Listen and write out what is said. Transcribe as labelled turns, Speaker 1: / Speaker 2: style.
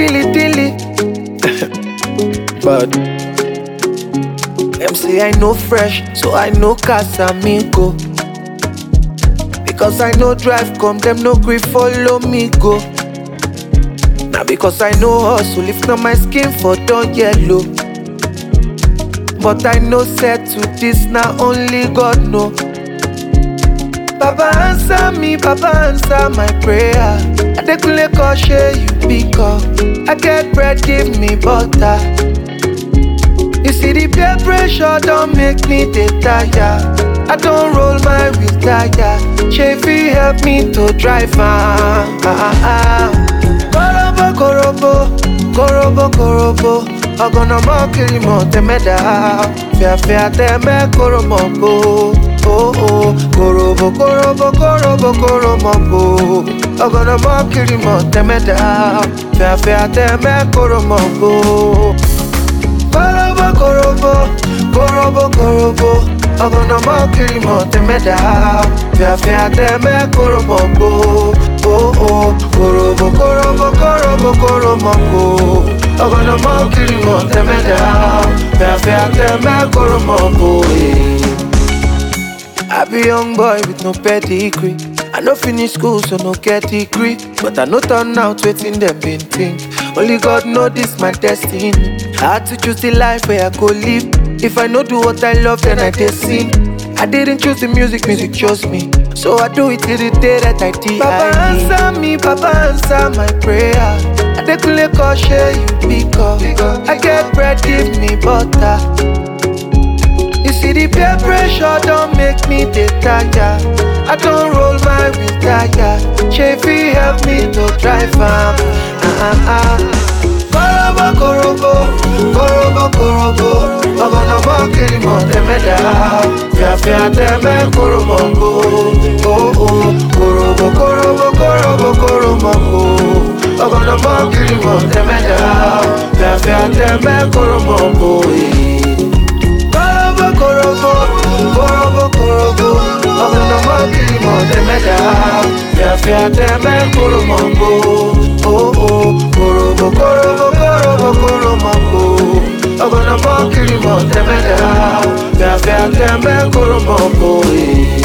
Speaker 1: dilly dilly. but them say I know fresh, so I know Casamigo. Because I know drive come, them no gree follow me go. Now because I know hustle, if not my skin for done yellow. But I know set to this, now only God know. Baba answer me, Baba answer my prayer. Adekunle koshe you pick up. I get bread, give me butter. You see the peer pressure don't make me dey tire. I don't roll my wheel tire. Chevy help me to drive am. Korobo korobo, korobo korobo. Ọgọ̀nà mọ́ kiri mọ̀ tẹ́mẹ́dà. Fíafíà tẹ́mẹ́ koromo bo. Oh oh, korobo korobo korobo koromo bo. Ọgọ̀nà mọ́ kiri mọ̀ tẹ́mẹ́dà. Fíafíà tẹ́mẹ́ koromo bo. Korobo korobo, korobo korobo. Ọgọ̀nà mọ́ kiri mọ̀ tẹ́mẹ́dà. Fíafíà tẹ́mẹ́ koromo bo. Oh oh, korobo korobo korobo koromo bo. Ọgọ̀nà mọ́ kiri mọ̀ tẹ́mẹ́dà. Fíafíà tẹ́mẹ́ koromo bo. eh. I be young boy with no pedigree. I no finish school, so no get degree. But I no turn out waiting them been think. Only God know this my destiny. I had to choose the life where I go live. If I no do what I love, then I just sing. I didn't choose the music, music chose me. So I do it till the day that I die. Papa answer me, Papa answer my prayer. Adekunle koshe you pick up. I get bread, give me butter. You see the peer pressure don't make me dey tire. I don't roll my wheel tire. Chevy help me to drive am. Ah, ah, ah. Korobo korobo, korobo korobo. Ọgọ̀nà mọ́ kiri mọ̀ tẹ́mẹ́dà. Fíafíà tẹ́mẹ́ koromo bo. Oh oh, korobo korobo korobo koromo bo. Ọgọ̀nà mọ́ kiri mọ̀ tẹ́mẹ́dà. Fíafíà tẹ́mẹ́ koromo bo. eh. Korobo korobo, korobo korobo. Ọ̀gbọ̀nà mọ́ kiri mọ̀ tẹ́mẹ́dà. Fíafíà tẹ́mẹ́ koromo bo. Oh oh, korobo korobo korobo koromo bo. Ọ̀gbọ̀nà mọ́ kiri mọ̀ tẹ́mẹ́dà. Fíafíà tẹ́mẹ́ koromo bo. eh.